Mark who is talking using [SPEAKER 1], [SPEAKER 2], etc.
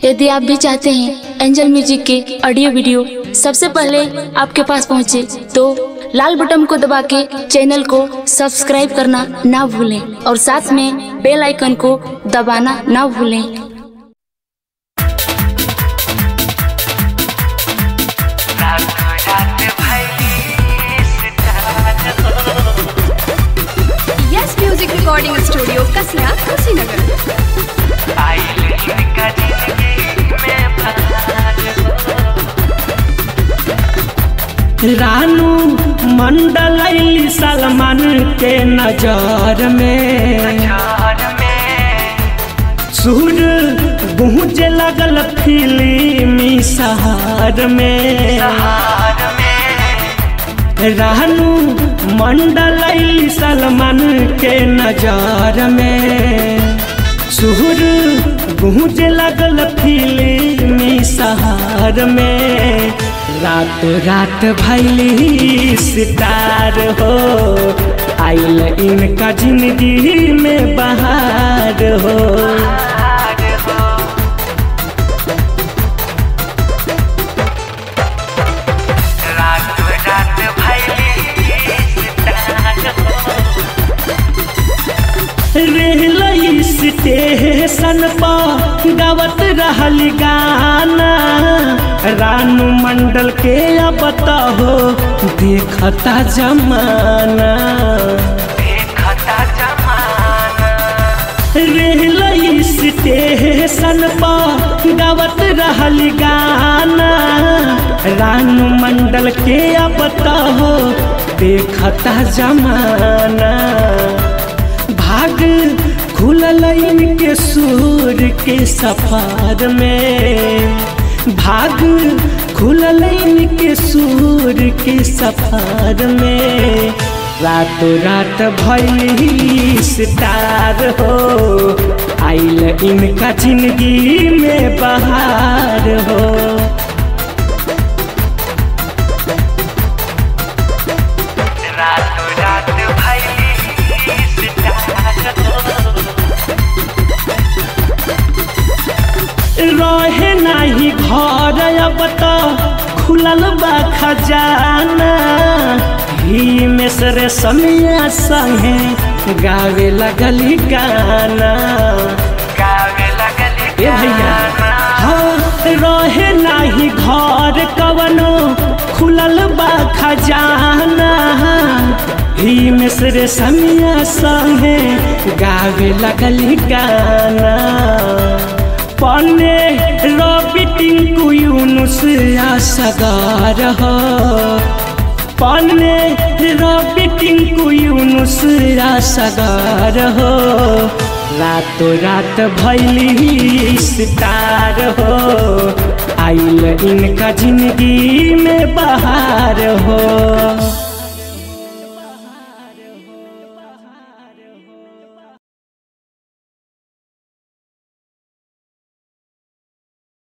[SPEAKER 1] यदि आप भी चाहते हैं एंजल म्यूजिक के ऑडियो वीडियो सबसे पहले आपके पास पहुंचे तो लाल बटन को दबा के चैनल को सब्सक्राइब करना ना भूलें और साथ में बेल आइकन को दबाना ना भूलें
[SPEAKER 2] Yes music recording studio Kasiya Kushinagar
[SPEAKER 3] Ranu Mandal अइली सलमान के नजर में सुर गूंज लगल फिल्मी सहार में रानू मंडल अइली सलमान के नजर में सुर गूंज लगल फिल्मी सहार में रात रात भैली सितार हो आइल इनका जिंदगी में बहार हो रेल स्टेशन पर गावत रहल गाना रानू मंडल के अब हो देखता जमाना रेल स्टेशन पर गावत रहल गाना रानू मंडल के अब हो देखता जमाना भाग खुलल इनके सूर के सफर में भाग खुलल इनके सूर के सफर में रातों रात भैली स्टार हो आइल इनका जिंदगी में बहार हो रहे नाही घर अब तो खुलल बा खजाना ही में सरे समिया संगे गावे लगली गाना ए भैया हाँ रहे नाही घर कवनो खुलल बा खजाना ही में सरे समिया संगे गावे लगली गाना पन्ने रवि टिंकू यूनुस सगार हो पन्ने रवि टिंकू यूनुस सगार हो रातों रात भैली सितार हो आइल इनका जिंदगी में बहार हो